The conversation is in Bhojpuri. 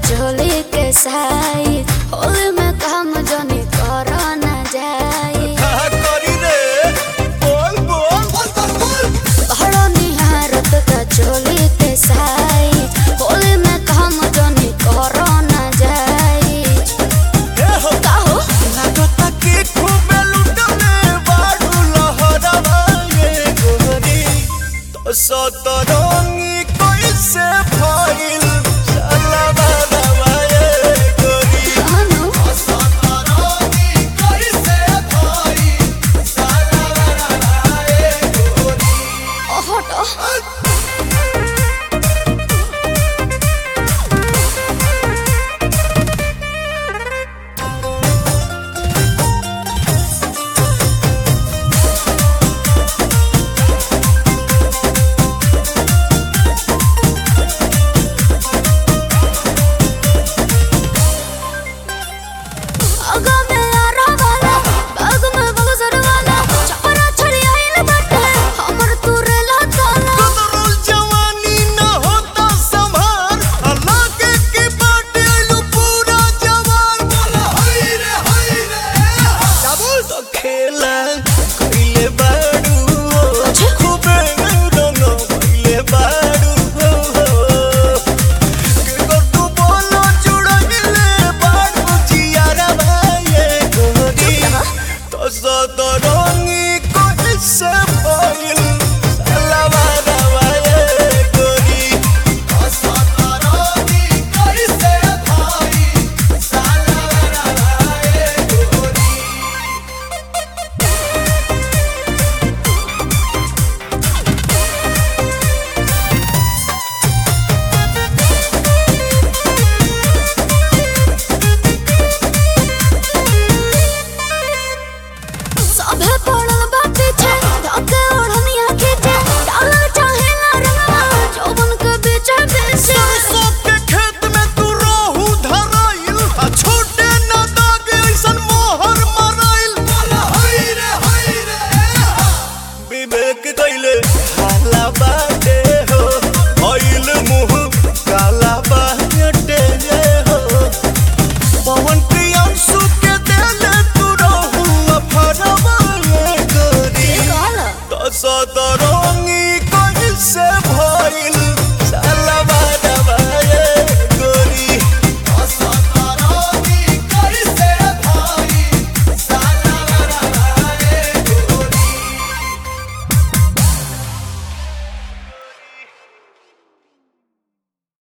चोली के साई होली में काम जनी कर न जाई कहा करी रे बोल बोल बड़ो निहारत का चोली के साई होली में काम जनी कर न जाई ए हो काहो लागता कि खूबे लुटले बाडू लहरवा ये गोरी तो सतरंगी कैसे